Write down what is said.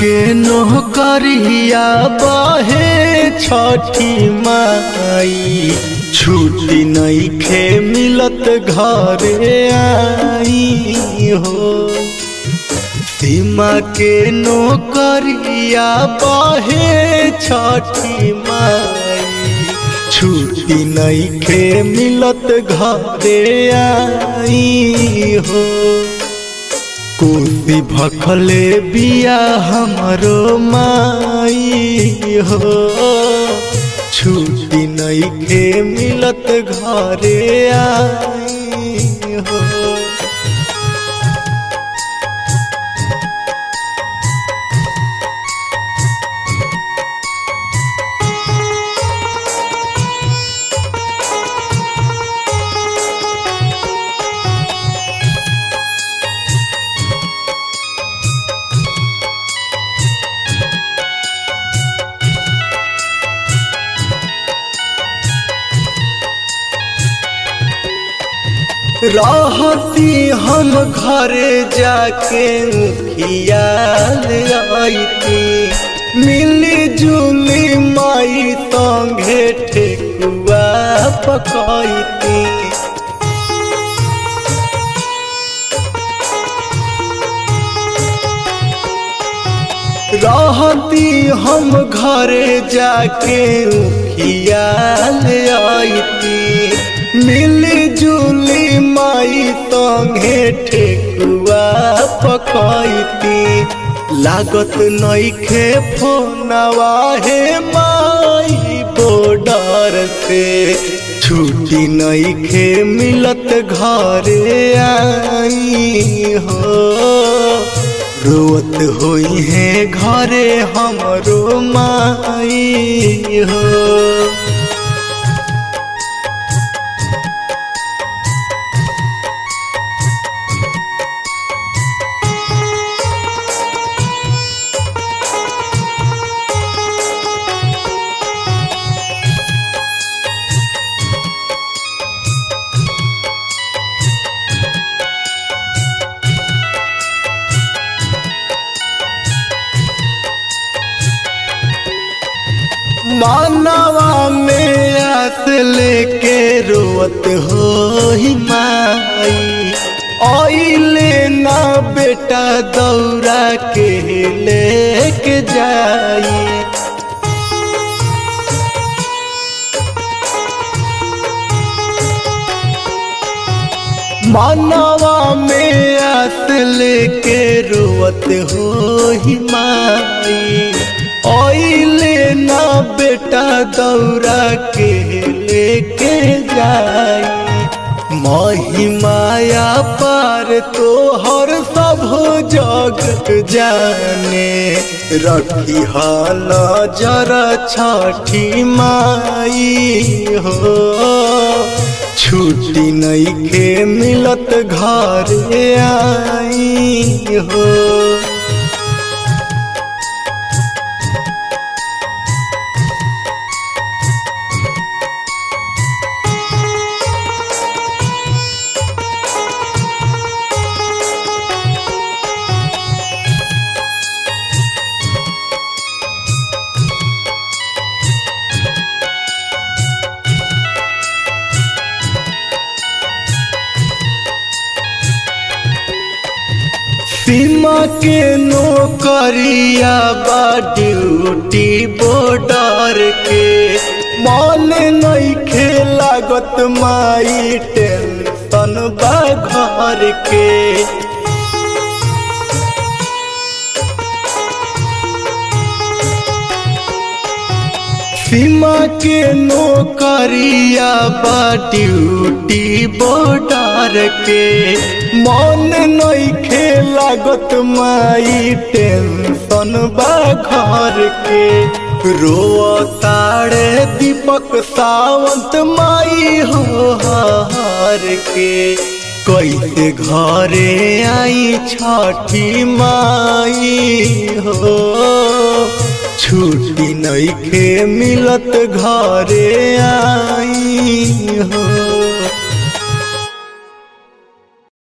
के नौकरिया बहे छठी माई छुट्टी नहीं खे मिलत घरे आई हो सीमा के नौकरिया बहे छठी माई छुट्टी नहीं खे मिलत घरे आई हो कोसी भखले बिया हमरो माई हो छुट्टी नहीं खे मिलत घरे आई हो रहती हम घरे जाके खियाल आईती मिली जुली माई संगे ठेकुआ पकाईती रहती हम घरे जाके खियाल आईती मिली जुली माई संगे ठेकुआ पकाईती लागत नईखे फोनवा हे माई बॉर्डर से छुट्टी नईखे मिलत घरे आई हो रोवत होई है घरे हमरो माई हो मानवा में आस लेके रोवत हो ही माई ओइले ना बेटा दौड़ा के लेके जाई मानवा में आस लेके रोवत हो ही माई ओइले ना बेटा दौड़ा के लेके जाई मही माया पार तो हर सब जग जाने रखी हाल जरा छठी माई हो छुट्टी नहीं के मिलत घरे आई हो सीमा के नौकरिया बा ड्यूटी बॉर्डर के मन नहीं खे लागत माई टेंशन बा घर के सीमा के नौकरिया बा ड्यूटी बॉर्डर के मन नहीं खे लागत माई टेंशन बा घर के रो ताड़े दीपक सावंत माई हो हार के कैसे घरे आई छठी माई हो छुट्टी नईखे मिलत घरे आई हो